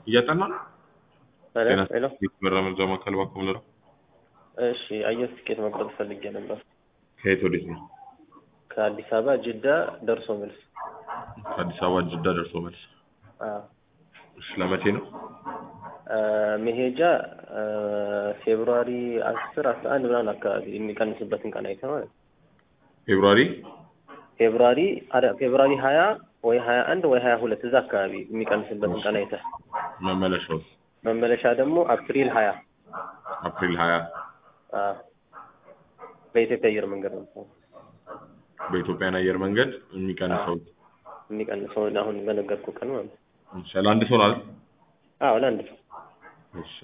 እያጠና ነው? ሄሎ ጤና ሄሎ። መረጃ ማዕከል እባክዎ ምንድነው? እሺ አየር ትኬት መቁረጥ ፈልጌ ነበር። ከየት ወዴት ነው? ከአዲስ አበባ ጅዳ ደርሶ መልስ። ከአዲስ አበባ ጅዳ ደርሶ መልስ። አዎ። እሺ ለመቼ ነው? አ፣ መሄጃ አ፣ ፌብሩዋሪ አስር አስራ አንድ ምናምን አካባቢ የሚቀንስበትን ቀን አይተህ ማለት ነው። ፌብሩዋሪ ፌብሩዋሪ አረ ፌብሩዋሪ ሀያ ወይ ሀያ አንድ ወይ ሀያ ሁለት እዛ አካባቢ የሚቀንስበትን ቀን አይተህ መመለሻው መመለሻ ደግሞ አፕሪል ሀያ አፕሪል 20 አ፣ በኢትዮጵያ አየር መንገድ ነው በኢትዮጵያን አየር መንገድ የሚቀንሰው የሚቀንሰውን አሁን በነገርኩህ ቀን ማለት ነው። እሺ ለአንድ ሰው ነው አይደል? አዎ ለአንድ ሰው እሺ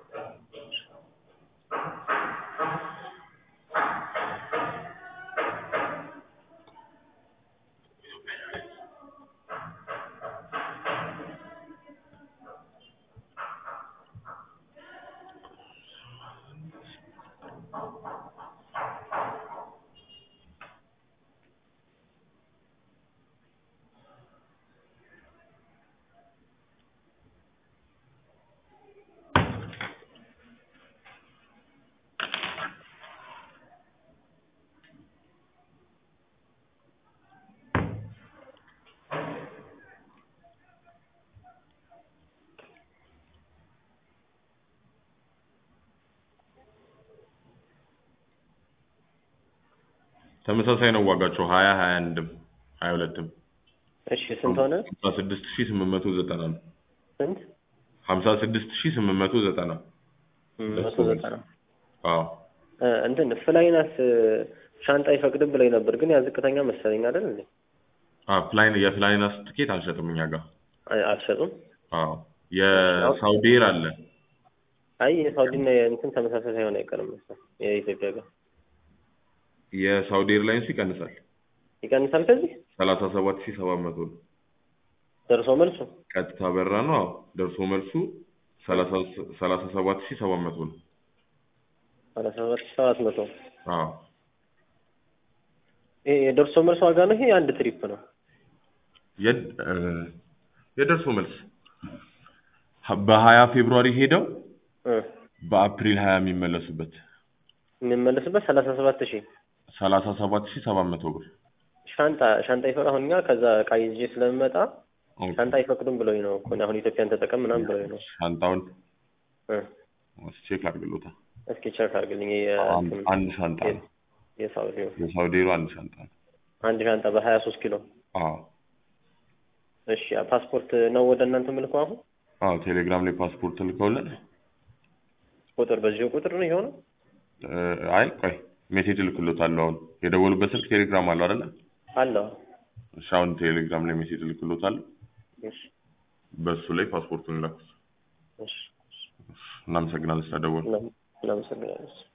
ተመሳሳይ ነው ዋጋቸው 20 21ም 22ም እሺ ስንት ሆነ? 56890 ነው። ስንት? 56890 መቶ ዘጠና አዎ እ፣ እንትን ፍላይናስ ሻንጣ አይፈቅድም ብለኝ ነበር፣ ግን ያ ዝቅተኛ መሰለኝ አይደል እንዴ? አ ፍላይን የፍላይናስ ትኬት አንሸጥም እኛ ጋር። አይ፣ አልሸጡም። አዎ የሳውዲ ኤር አለ። አይ የሳውዲና የእንትን ተመሳሳይ ሳይሆን አይቀርም መሰለኝ የኢትዮጵያ ጋር የሳውዲ ኤርላይንስ ይቀንሳል። ይቀንሳል። ከዚህ 37700 ነው። ደርሶ መልሱ ቀጥታ በራ ነው። አዎ ደርሶ መልሱ 37700 ነው። ሰላሳ ሰባት ሺህ ሰባት መቶ አዎ ይሄ የደርሶ መልስ ዋጋ ነው። ይሄ የአንድ ትሪፕ ነው። የድ- እ፣ የደርሶ መልስ በ20 ፌብሩዋሪ ሄደው እ፣ በአፕሪል 20 የሚመለሱበት የምንመለስበት ሰላሳ ሰባት ሺህ 37700 ብር። ሻንጣ ሻንጣ ይፈቅድ አሁን እኛ ከዛ እቃ ይዤ ስለምመጣ ኦኬ። ሻንጣ አይፈቅዱም ብሎኝ ነው እኮ አሁን ኢትዮጵያን ተጠቀም ምናምን ብሎኝ ነው። ሻንጣውን እ፣ ቼክ አድርግሎታ። እስኪ ቸክ አድርግልኝ። አንድ የእንትን አንድ ሻንጣ ነው። የሳውዲው የሳውዲሩ አንድ ሻንጣ ነው። አንድ ሻንጣ በሀያ ሶስት ኪሎ አዎ እሺ ፓስፖርት ነው ወደ እናንተ ምልከው አሁን አዎ ቴሌግራም ላይ ፓስፖርት ልከውልን ቁጥር በዚሁ ቁጥር ነው የሆነው እ፣ አይ ቆይ ሜሴጅ ልክሎታለሁ። አሁን የደወሉበት ስልክ ቴሌግራም አለው አይደለ? አለው እሺ አሁን ቴሌግራም ላይ ሜሴጅ ልክሎታለሁ። እሺ በሱ ላይ ፓስፖርቱን ላኩት። እሺ እናመሰግናለን ስለደወሉ። እናመሰግናለን